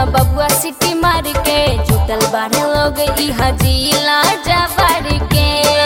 बबुआ सिटी मार के जुटल बाढ़े लोग इहा जिला जबर के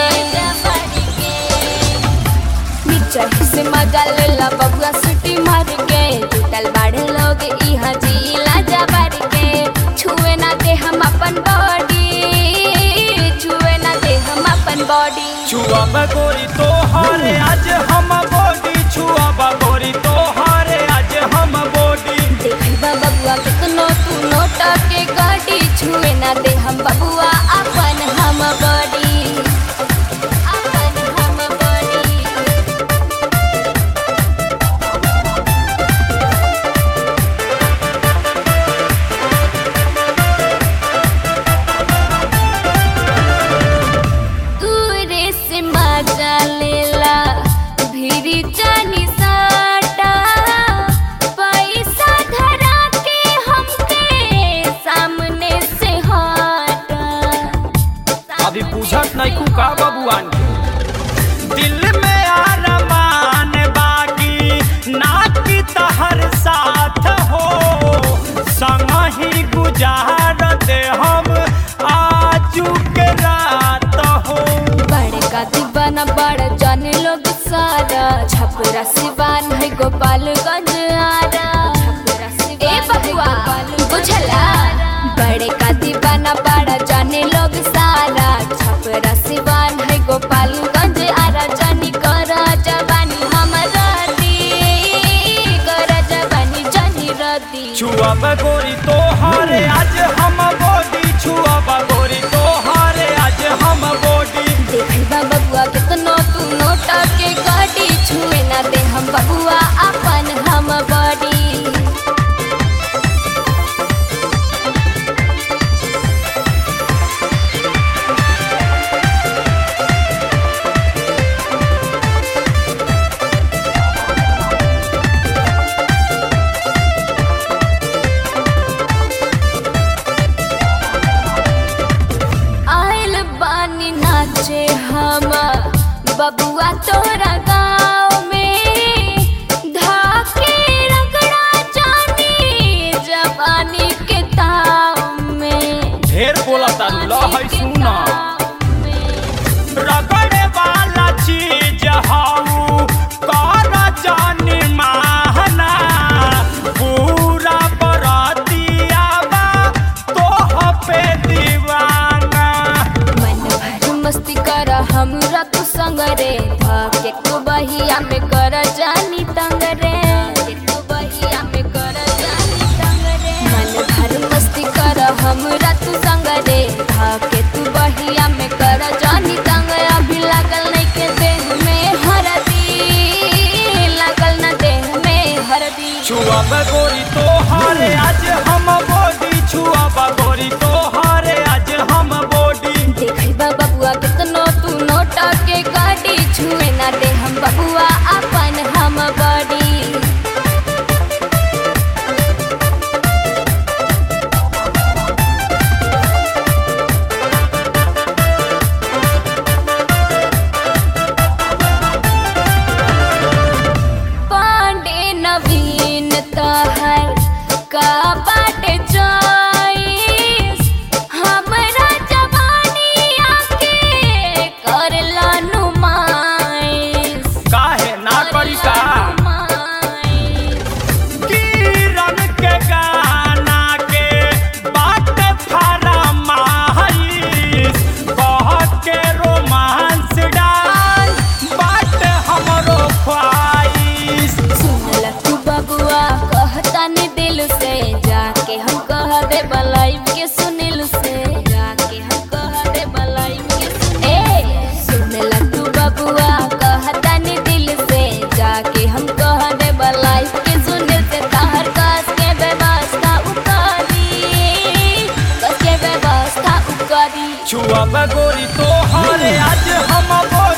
बिचाही से मजा लेला बबुआ सिटी मार के जुटल बाढ़े लोग इहा जिला जबर के छुए ना दे हम अपन बॉडी छुए ना दे हम अपन बॉडी छुआ गोरी तो हारे आज हम बॉडी छुआ गोरी तो हारे आज हम बॉडी देखबा बबुआ कितनो तू नोट के गाड़ी छुए ना दे हम बबुआ अपन हम बॉडी अपन हम बॉडी दूरे से मजा लेला भीरी जानी साटा पैसा धरा के हमके सामने से हटा अभी पूछत नहीं कु का बबुआन दिल में अरमान बाकी ना की तहर साथ हो संग ही गुजारत हम आजू के रात हो बड़े का दीवाना बड़ा जाने लोग सारा छपरा सिवान है गोपालगंज आरा ए बबुआ बुझला बड़े का दीवाना बड़ा जाने लोग सारा छपरा सिवान है गोपालगंज आरा जानी कर जवानी हमारा दी कर जवानी जानी रदी छुआ गोरी तो हारे आज हम बॉडी छुआ गोरी तो हारे आज हम बॉडी देखबा बबुआ कितनो तू नोट के गाड़ी छुए ना दे हम बबुआ अपन हम बॉडी आयल बानी नाचे हम बबुआ तोरा गाँव में धाके रगड़ा जानी जवानी के ताव में ढेर बोला तारू ला है सुना रगड़े वाला चीज हाउ कर जानी माहना पूरा बरातिया बा तो पे दीवाना मन भर मस्ती कर हमरा तू संग रे धाके तू बहिया में कर जानी तंग रे तू बहिया में कर जानी तंग रे मन भर मस्ती कर हमरा तू संग रे धाके तू बहिया में कर जानी तंग अभी लागल नहीं के देह में हरदी लागल न देह में हरदी छुआ गोरी तो हारे आज हम बॉडी छुआ गोरी तो हारे आज हम बॉडी देखबा बबुआ कितनो तू नोट के गाड़ी छुए ना दे हम बबुआ अपन हम बॉडी पांडे नवीन तहर का बाटे चॉइस हमरा जवानी आके करला नुमाइश काहे ना करी का किरण के गाना के बात फरमाइश कह के रोमांस डाल बात हमरो ख्वाहिश सुनला तू बबुआ कहता ने दिल से जाके हम कह दे बलाइव के सुनिल से जाके हम कह दे बलाइव के सुन ए सुनला तू बबुआ कहता ने दिल से जाके हम कह दे बलाइव के सुनिल से ताहर कस के व्यवस्था उकारी कस के व्यवस्था उकारी छुआ गोरी तो हारे आज हम बोल